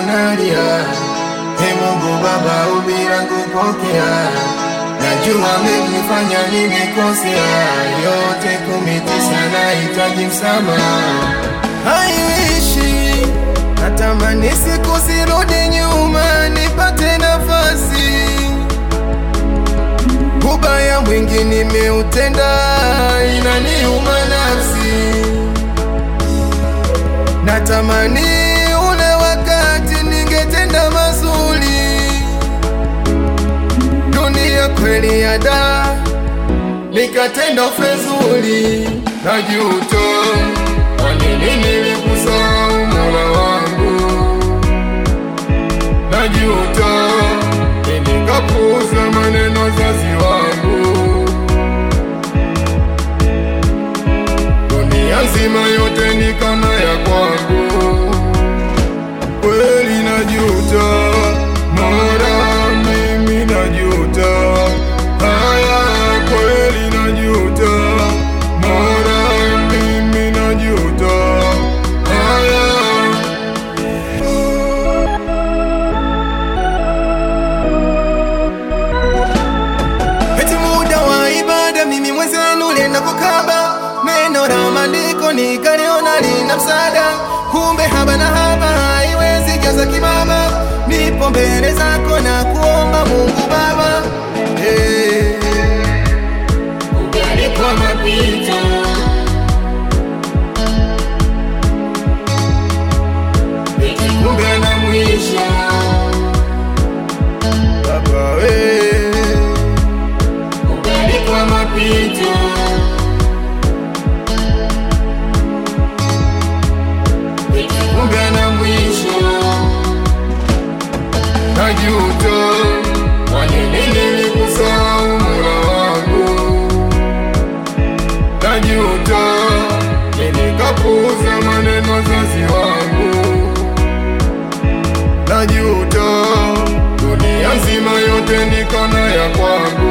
niko nalia. He Mungu Baba, ombi langu pokea. Najua amenifanya nimekosea, yote kumi tisa nahitaji msamaha. Haiishi, natamani siku zirudi nyuma, nipate nafasi. Ubaya mwingi nimeutenda, inaniuma nafsi. Natamani ule wakati ningetenda mazuri. Dunia kweli ya da, nikatenda fezuri. Najuta, kwa nini nilikusahau Mola wangu? Najuta, nikapuuza maneno wazazi wangu. Dunia nzima yote ni kama ya kwangu, kweli najuta, Mola mimi najuta, haya kweli najuta, Mola mimi najuta, haya Eti muda wa ibada mimi mwenzenu lenda kukaba neno la maandiko nikaliona lina msaada, kumbe haba na haba haiwezi jaza kimama. Nipo mbele zako na kuomba Mungu Baba, hey. Ugali kwa mapito kumbe na mwisho Baba we ugali kwa mapito kumbe na mwisho najuta, kwa nini nilikusahau Mola wangu? Najuta, nilikapuuza maneno wazazi wangu. Najuta, dunia nzima yote nikona ya kwangu.